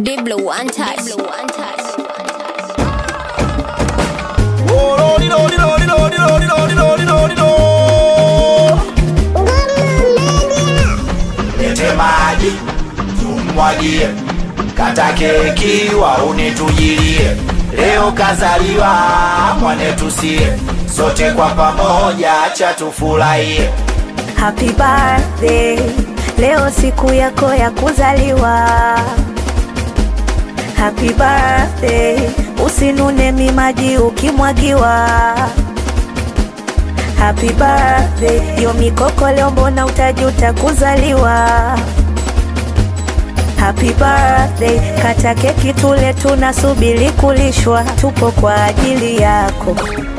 Diblo one touch. Diblo one touch. Lete maji tumwagie, kata keki waone tujilie. Leo kazaliwa mwanetu sie, sote kwa pamoja acha tufurahie. Happy birthday, leo siku yako ya kuzaliwa. Happy birthday, usinune mimaji ukimwagiwa. Happy birthday, yo mikoko leo mbona utajuta kuzaliwa. Happy birthday, kata keki tule, tunasubiri kulishwa, tupo kwa ajili yako.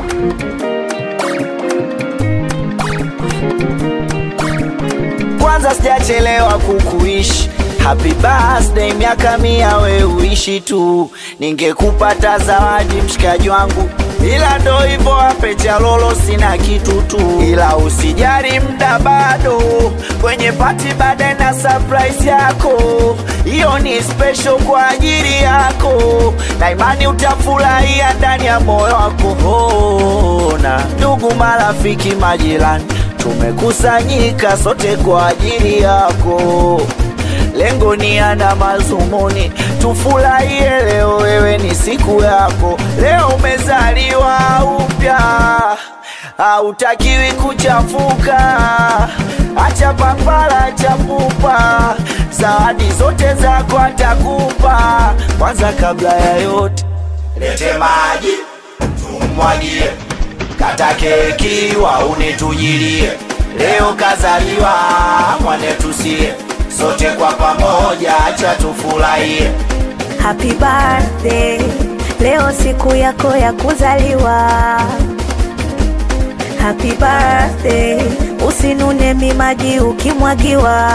Kwanza sijachelewa kukuishi Happy birthday, miaka mia we uishi tu, ningekupata zawadi mshikaji wangu, ila ndo hivyo ape cha lolo, sina kitu tu, ila usijali, mda bado kwenye pati, baadaye na surprise yako, hiyo ni special kwa ajili yako, na imani utafurahia ndani ya moyo wako. Ona ndugu, marafiki, majirani tumekusanyika sote kwa ajili yako, lengo ni ana mazumuni, tufurahie leo, wewe ni siku yako, leo umezaliwa upya, hautakiwi kuchafuka, acha papara, acha pupa, zawadi zote zako atakupa. Kwanza kabla ya yote, lete maji tumwagie kata keki waune tujilie, leo kazaliwa mwanetu sie, sote kwa pamoja acha tufurahie. Happy birthday, leo siku yako ya kuzaliwa. Happy birthday, usinune mimaji ukimwagiwa.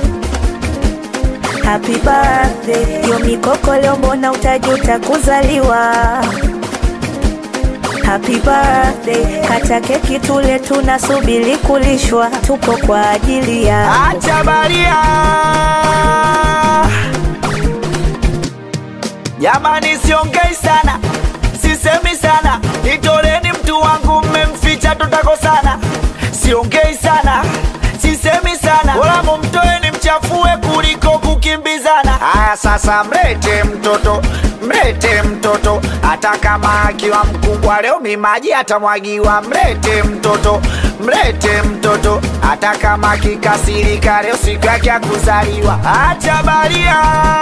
Happy birthday, yo mikoko leo mbona utajuta kuzaliwa. Happy birthday, kata keki tule, tunasubiri kulishwa, tupo kwa ajili yako. Acha baria jamani, siongei sana, sisemi sana, nitoleni mtu wangu, mmemficha tutakosana. Siongei sana, sisemi sana, wala mumtoeni mchafue kuliko kukimbizana. Haya sasa, mlete mtoto, mlete mtoto, hata kama akiwa mkubwa leo mimaji atamwagiwa. Mlete mtoto, mlete mtoto, hata kama akikasirika leo siku yake ya kuzaliwa. Acha baria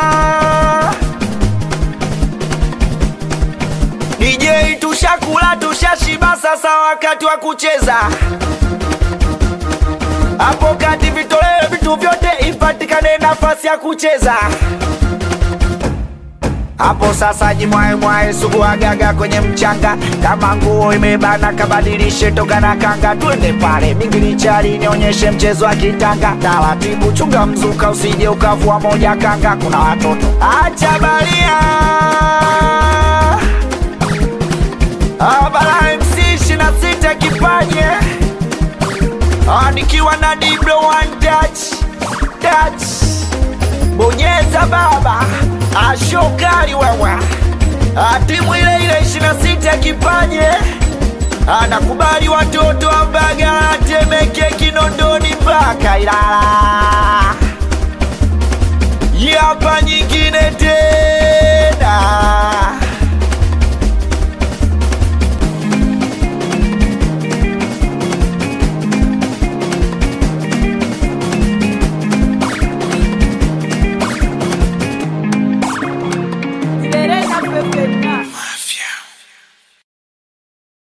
DJ tushakula tushashiba, sasa wakati wa kucheza. Hapo kati vitolewe vitu vyote, ipatikane nafasi ya kucheza. Hapo sasa jimwae mwae suguagaga kwenye mchanga, kama nguo imebana kabadilishe toka na kanga, twende pale mingilichari nionyeshe mchezo wa kitanga. Taratibu chunga mzuka, usije ukavua moja kanga, kuna watoto acha baria Abara MC 26 kipanye Ah, nikiwa na Diblo one touch touch bonyeza baba ashokali wewe Ah, timu ile ile 26 kipanye anakubali watoto wa Mbagala, Temeke, Kinondoni mpaka Ilala. Hii hapa nyingine tena